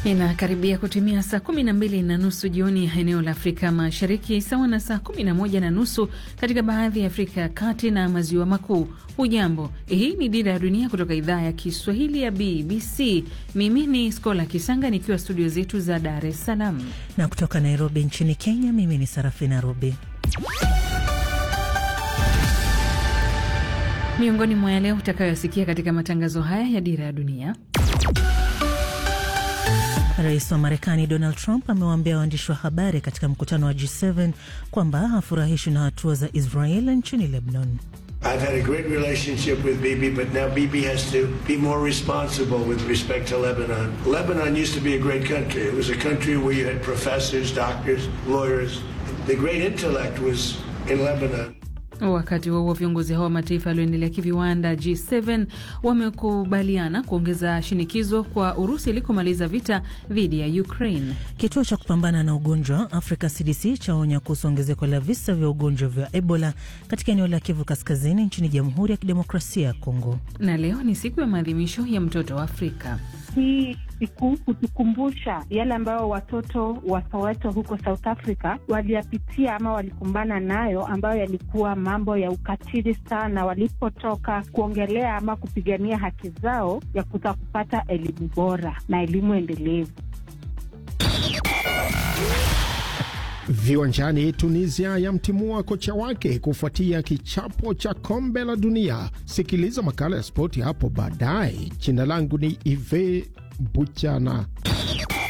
Inakaribia kutimia saa kumi na mbili na nusu jioni eneo la Afrika Mashariki, sawa na saa kumi na moja na nusu katika baadhi ya Afrika ya Kati na Maziwa Makuu. Hujambo, hii ni Dira ya Dunia kutoka idhaa ya Kiswahili ya BBC. Mimi ni Skola Kisanga nikiwa studio zetu za Dar es Salaam na kutoka Nairobi nchini Kenya. Mimi ni Sarafina Robi. Miongoni mwa yale utakayosikia katika matangazo haya ya Dira ya Dunia. Rais wa Marekani Donald Trump amewaambia waandishi wa habari katika mkutano wa G7 kwamba hafurahishwi na hatua za Israel nchini Lebanon. I've had a great relationship with Bibi, but now Bibi has to be more responsible with respect to Lebanon. Lebanon used to be a great country. It was a country where you had professors, doctors, lawyers. The great intellect was in Lebanon. Wakati huo viongozi hao wa mataifa yaliyoendelea kiviwanda G7 wamekubaliana kuongeza shinikizo kwa Urusi ili kumaliza vita dhidi ya Ukraine. Kituo cha kupambana na ugonjwa Africa CDC chaonya kuhusu ongezeko la visa vya ugonjwa vya Ebola katika eneo la Kivu Kaskazini nchini Jamhuri ya Kidemokrasia ya Kongo. Na leo ni siku ya maadhimisho ya mtoto wa Afrika. Hii siku hutukumbusha yale ambayo watoto wa Soweto huko South Africa waliyapitia ama walikumbana nayo, ambayo yalikuwa mambo ya ukatili sana, walipotoka kuongelea ama kupigania haki zao ya kuta kupata elimu bora na elimu endelevu. Viwanjani, Tunisia yamtimua kocha wake kufuatia kichapo cha kombe la dunia. Sikiliza makala ya spoti hapo baadaye. Jina langu ni Ive Buchana.